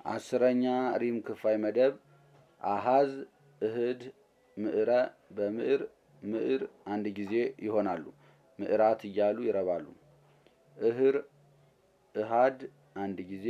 አስረኛ ሪም ክፋይ መደብ አሃዝ እህድ ምዕረ በምዕር ምዕር አንድ ጊዜ ይሆናሉ። ምዕራት እያሉ ይረባሉ። እህር እሃድ አንድ ጊዜ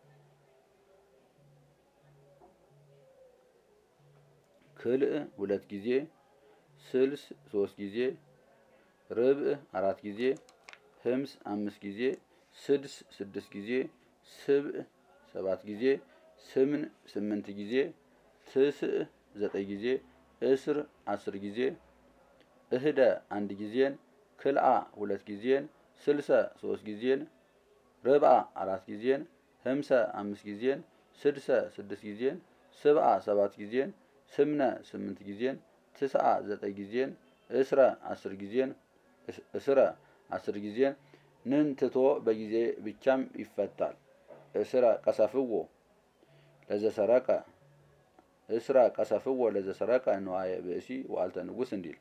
ክልእ ሁለት ጊዜ ስልስ ሶስት ጊዜ ርብዕ አራት ጊዜ ህምስ አምስት ጊዜ ስድስ ስድስት ጊዜ ስብዕ ሰባት ጊዜ ስምን ስምንት ጊዜ ትስዕ ዘጠኝ ጊዜ እስር አስር ጊዜ እህደ አንድ ጊዜን ክልአ ሁለት ጊዜን ስልሰ ሶስት ጊዜን ርብዓ አራት ጊዜን ህምሰ አምስት ጊዜን ስድሰ ስድስት ጊዜን ስብዓ ሰባት ጊዜን ስምነ ስምንት ጊዜን ትስዓ ዘጠኝ ጊዜን እስረ አስር ጊዜን እስረ አስር ጊዜን ንን ትቶ በጊዜ ብቻም ይፈታል። እስረ ቀሰፍዎ ለዘሰረቀ እስረ ቀሰፍዎ ለዘሰረቀ ነዋየ ብእሲ ዋልተ ንጉስ እንዲል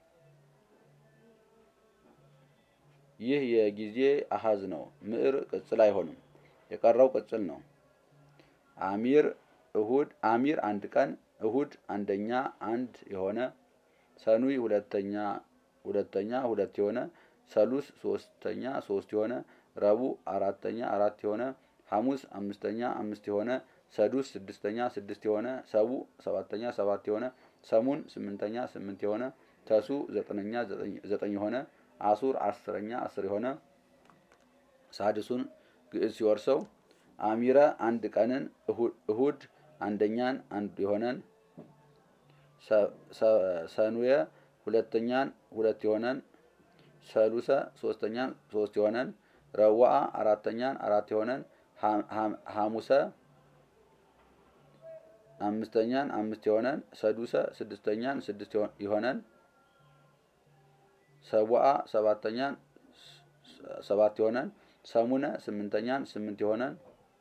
ይህ የጊዜ አሃዝ ነው። ምዕር ቅጽል አይሆንም። የቀረው ቅጽል ነው። አሚር እሁድ አሚር አንድ ቀን እሁድ አንደኛ አንድ የሆነ ሰኑይ ሁለተኛ ሁለተኛ ሁለት የሆነ ሰሉስ ሶስተኛ ሶስት የሆነ ረቡዕ አራተኛ አራት የሆነ ሐሙስ አምስተኛ አምስት የሆነ ሰዱስ ስድስተኛ ስድስት የሆነ ሰቡዕ ሰባተኛ ሰባት የሆነ ሰሙን ስምንተኛ ስምንት የሆነ ተሱ ዘጠነኛ ዘጠኝ የሆነ አሱር አስረኛ አስር የሆነ ሳድሱን ግዕዝ ሲወርሰው አሚረ አንድ ቀንን እሁድ አንደኛን አንድ የሆነን ሰኑየ ሁለተኛን ሁለት የሆነን ሰሉሰ ሶስተኛን ሶስት የሆነን ረዋአ አራተኛን አራት የሆነን ሐሙሰ አምስተኛን አምስት የሆነን ሰዱሰ ስድስተኛን ስድስት የሆነን ሰቡአ ሰባተኛን ሰባት የሆነን ሰሙነ ስምንተኛን ስምንት የሆነን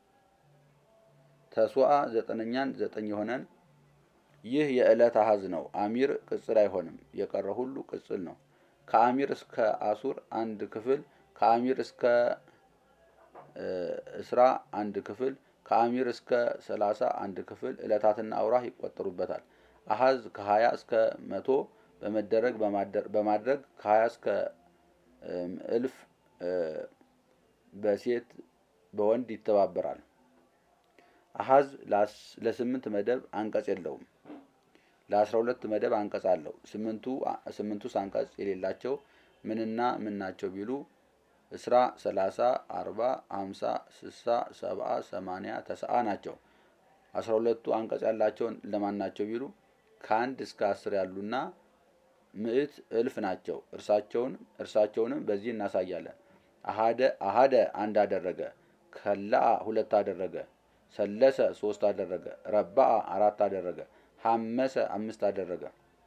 ተሱአ ዘጠነኛን ዘጠኝ የሆነን ይህ የዕለት አሃዝ ነው። አሚር ቅጽል አይሆንም። የቀረ ሁሉ ቅጽል ነው። ከአሚር እስከ አሱር አንድ ክፍል፣ ከአሚር እስከ እስራ አንድ ክፍል፣ ከአሚር እስከ ሰላሳ አንድ ክፍል ዕለታትና አውራህ ይቆጠሩበታል። አሃዝ ከሀያ እስከ መቶ በመደረግ በማድረግ ከሀያ እስከ እልፍ በሴት በወንድ ይተባበራል። አሃዝ ለስምንት መደብ አንቀጽ የለውም። ለአስራ ሁለት መደብ አንቀጽ አለው። ስምንቱ ስምንቱስ አንቀጽ የሌላቸው ምንና ምን ናቸው ቢሉ እስራ፣ ሰላሳ፣ አርባ፣ ሀምሳ፣ ስሳ፣ ሰብአ፣ ሰማንያ፣ ተስዓ ናቸው። አስራ ሁለቱ አንቀጽ ያላቸውን ለማን ናቸው ቢሉ ከአንድ እስከ አስር ያሉና ምዕት እልፍ ናቸው። እርሳቸውን እርሳቸውንም በዚህ እናሳያለን። አሃደ አሃደ አንድ አደረገ። ከላአ ሁለት አደረገ። ሰለሰ ሶስት አደረገ። ረባአ አራት አደረገ። ሐመሰ አምስት አደረገ።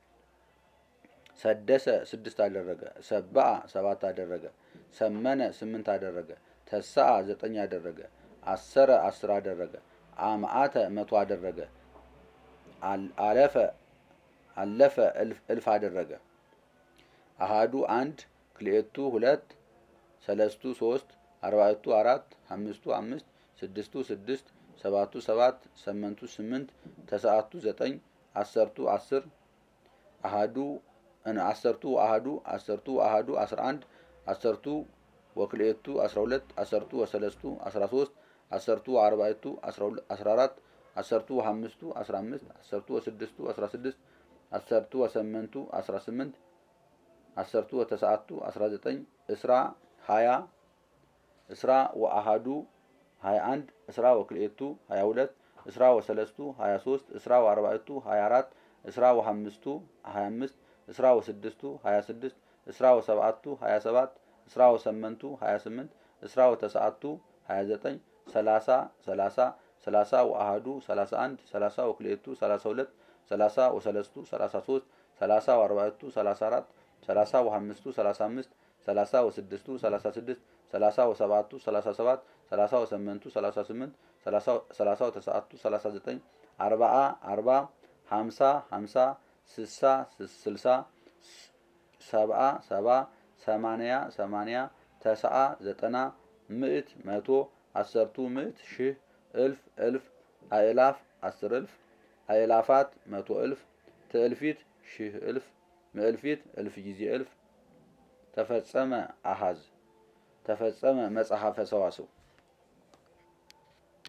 ሰደሰ ስድስት አደረገ። ሰባአ ሰባት አደረገ። ሰመነ ስምንት አደረገ። ተሳአ ዘጠኝ አደረገ። አሰረ አስር አደረገ። አምአተ መቶ አደረገ። አለፈ አለፈ እልፍ አደረገ። አሃዱ አንድ ክልኤቱ ሁለት ሰለስቱ ሶስት አርባዕቱ አራት አምስቱ አምስት ስድስቱ ስድስት ሰባቱ ሰባት ሰመንቱ ስምንት ተሰዓቱ ዘጠኝ አሰርቱ አስር አሃዱ አሰርቱ አሃዱ አሰርቱ አሃዱ አስራ አንድ አሰርቱ ወክልኤቱ አስራ ሁለት አሰርቱ ወሰለስቱ አስራ ሶስት አሰርቱ አርባዕቱ አስራ አራት አሰርቱ አምስቱ አስራ አምስት አሰርቱ ወስድስቱ አስራ ስድስት አሰርቱ ወሰመንቱ አስራ ስምንት አሰርቱ ወተሰዓቱ አስራ ዘጠኝ እስራ ሀያ እስራ ወአሃዱ ሀያ አንድ እስራ ወክልኤቱ ሀያ ሁለት እስራ ወሰለስቱ ሀያ ሶስት እስራ ወአርባዕቱ ሀያ አራት እስራ ወሀምስቱ ሀያ አምስት እስራ ወስድስቱ ሀያ ስድስት እስራ ወሰብዓቱ ሀያ ሰባት እስራ ወሰመንቱ ሀያ ስምንት እስራ ወተሰዓቱ ሀያ ዘጠኝ ሰላሳ ሰላሳ ሰላሳ ወአሃዱ ሰላሳ አንድ ሰላሳ ወክልኤቱ ሰላሳ ሁለት ሰላሳ ወሰለስቱ ሰላሳ ሶስት ሰላሳ ወአርባዕቱ ሰላሳ አራት ሰላሳ ወሀምስቱ ሰላሳ አምስት ሰላሳ ወስድስቱ ሰላሳ ስድስት ሰላሳ ወሰብዓቱ ሰላሳ ሰባት ሰላሳ ወሰመንቱ ሰላሳ ስምንት ሰላሳ ወተሰዓቱ ሰላሳ ዘጠኝ አርባአ አርባ ሀምሳ ሀምሳ ስሳ ስልሳ ሰብአ ሰባ ሰማንያ ሰማንያ ተስዓ ዘጠና ምዕት መቶ አሰርቱ ምዕት ሺህ እልፍ እልፍ አእላፍ አስር እልፍ አእላፋት መቶ እልፍ ትእልፊት ሺህ እልፍ ምእልፊት እልፍ ጊዜ እልፍ ተፈጸመ አሃዝ ተፈጸመ መጽሐፈ ሰዋስው